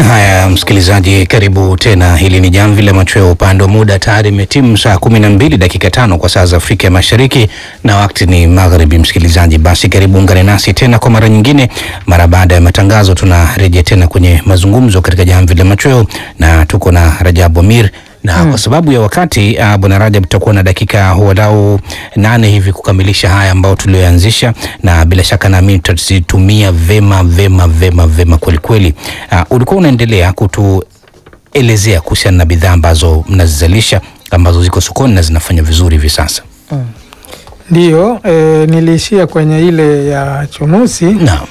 Haya, msikilizaji, karibu tena. Hili ni jamvi la machweo. Upande wa muda tayari imetimu saa kumi na mbili dakika tano kwa saa za Afrika ya Mashariki na wakati ni magharibi. Msikilizaji, basi karibu ungane nasi tena kwa mara nyingine. Mara baada ya matangazo, tunarejea tena kwenye mazungumzo katika jamvi la machweo na tuko na Rajabu Amir na kwa sababu ya wakati uh, bwana Rajab, tutakuwa na dakika walau nane hivi kukamilisha haya ambayo tulioanzisha, na bila shaka naamini tutazitumia vema vema vema vema kwelikweli. Uh, ulikuwa unaendelea kutuelezea kuhusiana na bidhaa ambazo mnazizalisha ambazo ziko sokoni na zinafanya vizuri hivi sasa. Ndiyo, e, niliishia kwenye ile ya chunusi, Naam.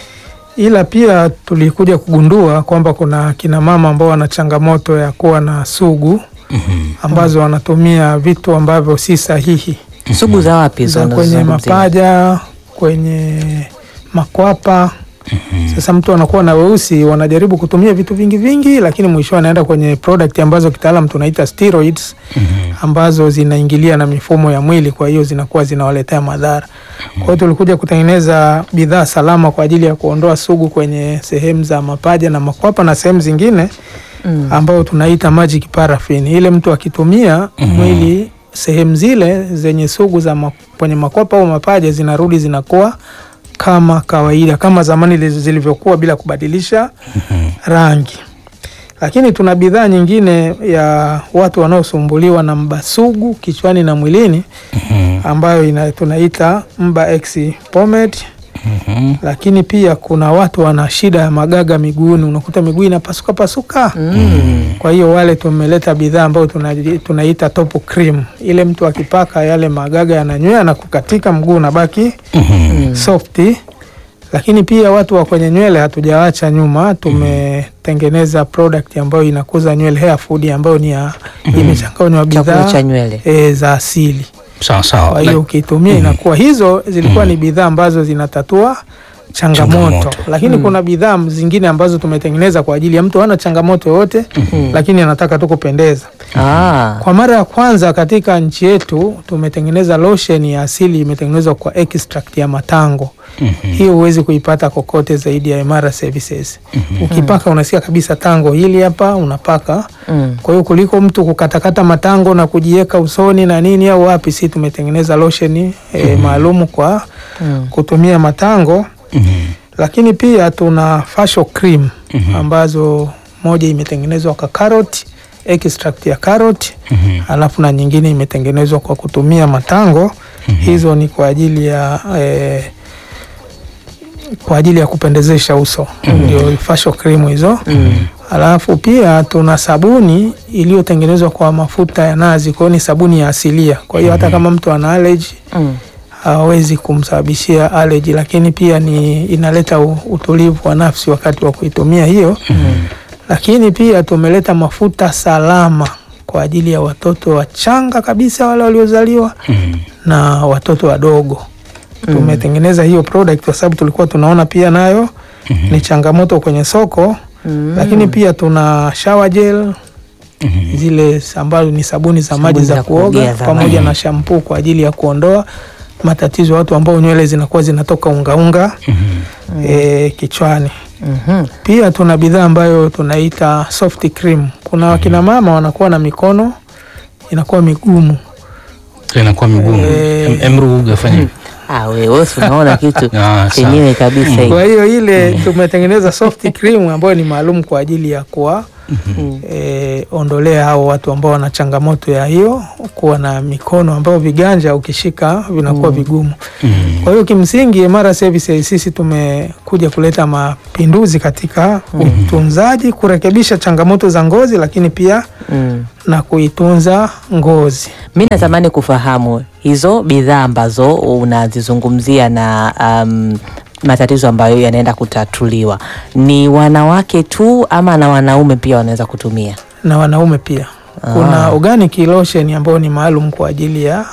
ila pia tulikuja kugundua kwamba kuna kina mama ambao wana changamoto ya kuwa na sugu ambazo wanatumia vitu ambavyo si sahihi Sugu za wapi hizo za kwenye unazozungumzia? mapaja, kwenye makwapa. Sasa mtu anakuwa na weusi, wanajaribu kutumia vitu vingi vingi, lakini mwisho anaenda kwenye product ambazo kitaalam tunaita steroids ambazo zinaingilia na mifumo ya mwili, kwa hiyo zinakuwa zinawaletea madhara. Kwa hiyo tulikuja kutengeneza bidhaa salama kwa ajili ya kuondoa sugu kwenye sehemu za mapaja na makwapa na sehemu zingine Mm. ambayo tunaita magic paraffin. Ile mtu akitumia mwili sehemu zile zenye sugu za ma, kwenye makwapa au mapaja zinarudi zinakuwa kama kawaida kama zamani li- zilivyokuwa bila kubadilisha rangi. Lakini tuna bidhaa nyingine ya watu wanaosumbuliwa na mba sugu kichwani na mwilini ambayo ina, tunaita mba X pomade Mhm. lakini pia kuna watu wana shida ya magaga miguuni, unakuta miguu inapasuka pasuka. Kwa hiyo wale tumeleta bidhaa ambayo tuna, tunaita top cream. Ile mtu akipaka yale magaga yananywea na kukatika, mguu unabaki softi. Lakini pia watu wa kwenye nywele hatujawacha nyuma, tumetengeneza product ambayo inakuza nywele, hair food ambayo ni ya imechanganywa Chakula cha bidhaa nywele. e, za asili Sawa sawa. kwa hiyo ukiitumia inakuwa hizo zilikuwa ni bidhaa ambazo zinatatua changamoto, Changamoto. lakini kuna bidhaa zingine ambazo tumetengeneza kwa ajili ya mtu hana changamoto yoyote lakini anataka tu kupendeza. Ah. Kwa mara ya kwanza katika nchi yetu tumetengeneza lotion ya asili imetengenezwa kwa extract ya matango. Hiyo huwezi kuipata kokote zaidi ya Imara Services. Ukipaka unasikia kabisa tango hili hapa unapaka Mm. kwa hiyo kuliko mtu kukatakata matango na kujiweka usoni na nini au wapi, si tumetengeneza lotion e, maalum kwa Mm. kutumia matango. Lakini pia tuna facial cream ambazo moja imetengenezwa kwa carrot, extract ya carrot, alafu na nyingine imetengenezwa kwa kutumia matango. Hizo ni kwa ajili ya eh, kwa ajili ya kupendezesha uso, ndio facial cream hizo. Alafu pia tuna sabuni iliyotengenezwa kwa mafuta ya nazi, kwa hiyo ni sabuni ya asilia. Kwa hiyo hata kama mtu ana allergy Mm. hawezi kumsababishia allergy, lakini pia ni inaleta u- utulivu wa nafsi wakati wa kuitumia hiyo. Lakini pia tumeleta mafuta salama kwa ajili ya watoto wachanga kabisa, wale waliozaliwa na watoto wadogo. Tumetengeneza hiyo product kwa sababu tulikuwa tunaona pia nayo ni changamoto kwenye soko. Lakini pia tuna shower gel zile ambazo ni sabuni za maji Sabuni za za kuoga kuogea za pamoja maji. na shampoo kwa ajili ya kuondoa matatizo ya watu ambao nywele zinakuwa zinatoka ungaunga e, kichwani. Mhm. Pia tuna bidhaa ambayo tunaita soft cream. Kuna wakina mama wanakuwa na mikono inakuwa migumu Inakuwa migumu. Eh. Em- Emru ugafanya. Ah, wewe si unaona kitu Ah, chenyewe kabisa hii. Kwa hiyo ile tumetengeneza soft cream ambayo ni maalum kwa ajili ya kuwa e, ondolea hao watu ambao wana changamoto ya hiyo kuwa na mikono ambayo viganja ukishika vinakuwa vigumu. Kwa hiyo kimsingi Imara Services sisi tumekuja kuleta mapinduzi katika utunzaji, kurekebisha changamoto za ngozi, lakini pia Mm. na kuitunza ngozi. Mi natamani kufahamu hizo bidhaa ambazo unazizungumzia na um, matatizo ambayo yanaenda kutatuliwa ni wanawake tu ama na wanaume pia wanaweza kutumia? na wanaume pia. Kuna organic lotion ambayo ni maalum kwa ajili ya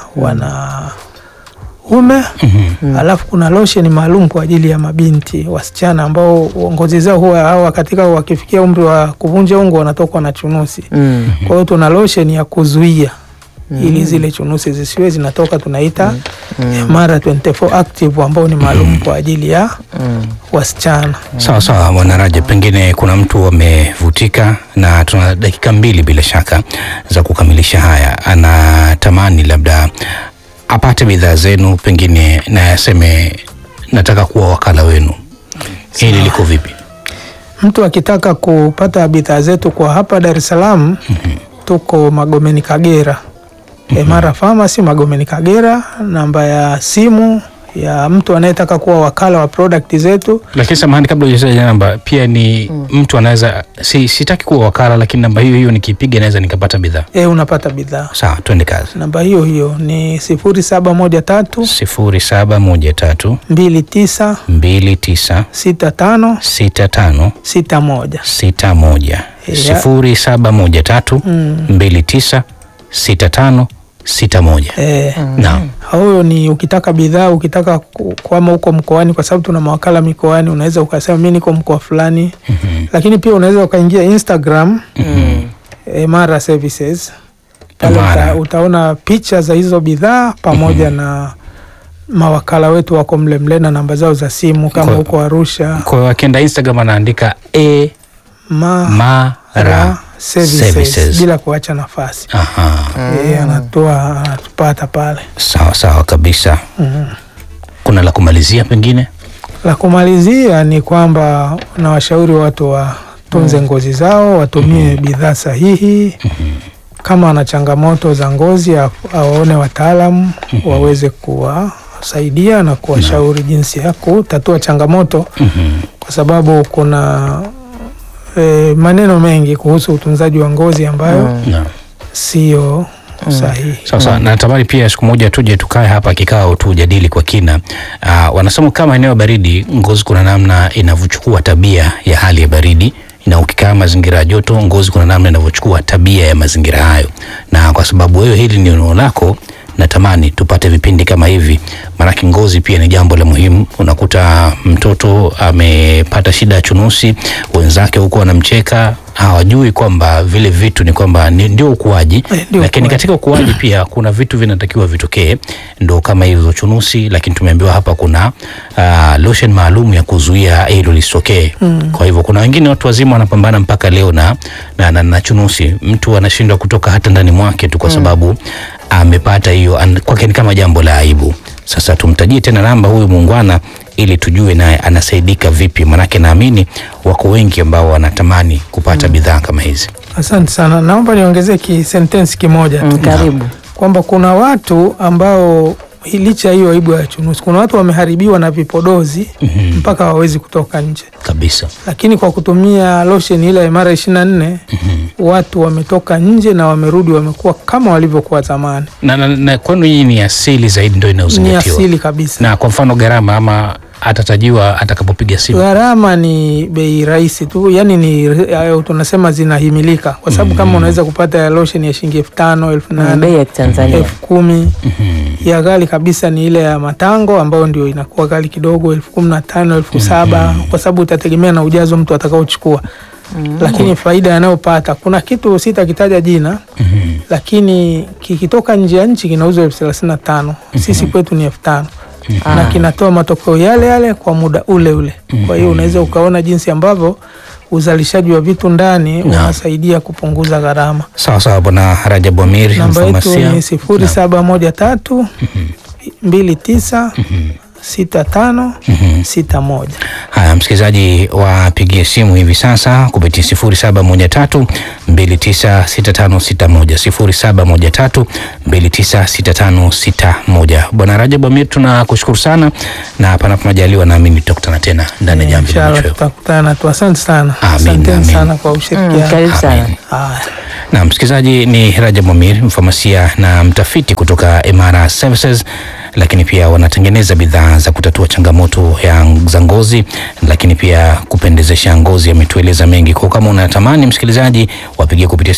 wanaume alafu kuna lotion maalum kwa ajili ya mabinti wasichana ambao ngozi zao huwa hawa katika wakifikia umri wa kuvunja ungo wanatokwa na chunusi. Mm. Kwa hiyo tuna lotion ya kuzuia ili zile chunusi zisiwe zinatoka, tunaita Mara 24 active ambao ni maalum kwa ajili ya wasichana. Sawa sawa, Bwana Rajab, pengine kuna mtu amevutika, na tuna dakika mbili bila shaka za kukamilisha haya. Anatamani labda apate bidhaa zenu, pengine na aseme nataka kuwa wakala wenu. Hili liko vipi? Mtu akitaka kupata bidhaa zetu kwa hapa Dar es Salaam, tuko Magomeni Kagera, Emara Pharmacy Magomeni Kagera. Namba ya simu ya mtu anayetaka kuwa wakala wa product zetu Lakini samahani, kabla hujataja namba, pia ni mtu anaweza si, sitaki kuwa wakala, lakini namba hiyo hiyo nikipiga naweza nikapata bidhaa. e, unapata bidhaa. Sawa, twende kazi. Namba hiyo hiyo ni sifuri saba moja tatu sifuri saba moja tatu mbili tisa mbili tisa sita tano sita tano sita moja. sita moja Ya. sifuri saba moja tatu mbili tisa sita tano sita moja. E, Naam. huyo ni ukitaka bidhaa, ukitaka ku- kwama huko mkoani, kwa sababu tuna mawakala mikoani, unaweza ukasema mi niko mkoa fulani, lakini pia unaweza ukaingia Instagram Emara Services pale Emara. uta, utaona picha za hizo bidhaa pamoja na mawakala wetu wako mle mle na namba zao za simu kama Kwa- huko Arusha Kwa hiyo akienda Instagram anaandika e ma mara services, services. bila kuacha nafasi Aha. e, anatoa anatupata pale. Sawa sawa kabisa. Kuna la kumalizia pengine? La kumalizia ni kwamba nawashauri watu watunze ngozi zao, watumie bidhaa sahihi. Kama ana changamoto za ngozi, a- awaone wataalamu waweze kuwasaidia na kuwashauri jinsi ya kutatua changamoto, kwa sababu kuna e, maneno mengi kuhusu utunzaji wa ngozi ambayo Naam. sio sahihi. Sawa sawa, natamani pia siku moja tuje tukae hapa kikao tujadili kwa kina. Uh, wanasema kama eneo baridi, ngozi kuna namna inavyochukua tabia ya hali ya baridi na ukikaa mazingira ya joto, ngozi kuna namna inavyochukua tabia ya mazingira hayo, na kwa sababu wewe hili ni eneo lako, natamani tupate vipindi kama hivi, maanake ngozi pia ni jambo la muhimu. Unakuta mtoto amepata shida ya chunusi, wenzake huko wanamcheka, hawajui kwamba vile vitu ni kwamba ni- ndio ukuaji Eh, ndio lakini ukuaji. katika ukuaji pia kuna vitu vinatakiwa vitokee, ndo kama hizo chunusi, lakini tumeambiwa hapa kuna uh, lotion maalum ya kuzuia hilo lisitokee. Kwa hivyo kuna wengine watu wazima wanapambana mpaka leo na, na, na, na chunusi, mtu anashindwa kutoka hata ndani mwake tu kwa sababu amepata hiyo, an- kwake ni kama jambo la aibu. Sasa tumtajie tena namba huyu muungwana ili tujue naye anasaidika vipi, manake naamini wako wengi ambao wanatamani kupata bidhaa kama hizi. Asante sana, naomba niongezee kisentensi kimoja tu Mm, karibu. kwamba kuna watu ambao hi- licha ya hiyo aibu ya chunusi, kuna watu wameharibiwa na vipodozi mpaka hawawezi kutoka nje, Kabisa. lakini kwa kutumia lotion ile ya mara ishirini na nne watu wametoka nje na wamerudi, wamekuwa kama walivyokuwa zamani. na, na, na kwenu hii ni asili zaidi ndo Ni inayozingatiwa asili kabisa. na kwa mfano gharama ama atatajiwa atakapopiga simu Gharama ni bei rahisi tu, yani ni eh, tunasema zinahimilika, kwa sababu kama unaweza kupata ya lotion ya shilingi elfu tano elfu Mm, nane bei ya Kitanzania. elfu kumi ya ghali kabisa ni ile ya matango ambayo ndio inakuwa ghali kidogo elfu kumi na tano elfu saba kwa sababu itategemea na ujazo mtu atakaochukua lakini faida yanayopata kuna kitu sitakitaja jina lakini kikitoka nje ya nchi kinauzwa elfu thelathini na tano sisi kwetu ni elfu tano na kinatoa matokeo yale yale kwa muda ule ule kwa hiyo unaweza ukaona jinsi ambavyo uzalishaji wa vitu ndani unasaidia kupunguza gharama sawa sawa bwana rajabu amir namba yetu mfamasia ni sifuri saba moja tatu mbili tisa sita tano sita moja. haya msikilizaji wapigie simu hivi sasa kupitia sifuri saba moja tatu mbili tisa sita tano sita moja sifuri saba moja tatu mbili tisa sita tano sita moja bwana rajabu amir tunakushukuru sana na panapo majaliwa naamini tutakutana tena ndani ya jamvi la Inshallah machweo tutakutana tu. Asante sana, Amin, asanteni amin. sana kwa Mm, ushirikiano. karibu sana. Amin. Haya. na msikilizaji ni Rajab Amir, mfamasia na mtafiti kutoka Imara Services, lakini pia wanatengeneza bidhaa za kutatua changamoto ya za ngozi, lakini pia kupendezesha ngozi. Ametueleza mengi kwa kama unatamani msikilizaji, wapigie kupitia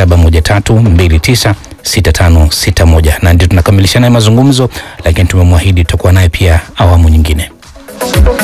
0713296561 na ndio tunakamilisha naye mazungumzo, lakini tumemwahidi tutakuwa naye pia awamu nyingine.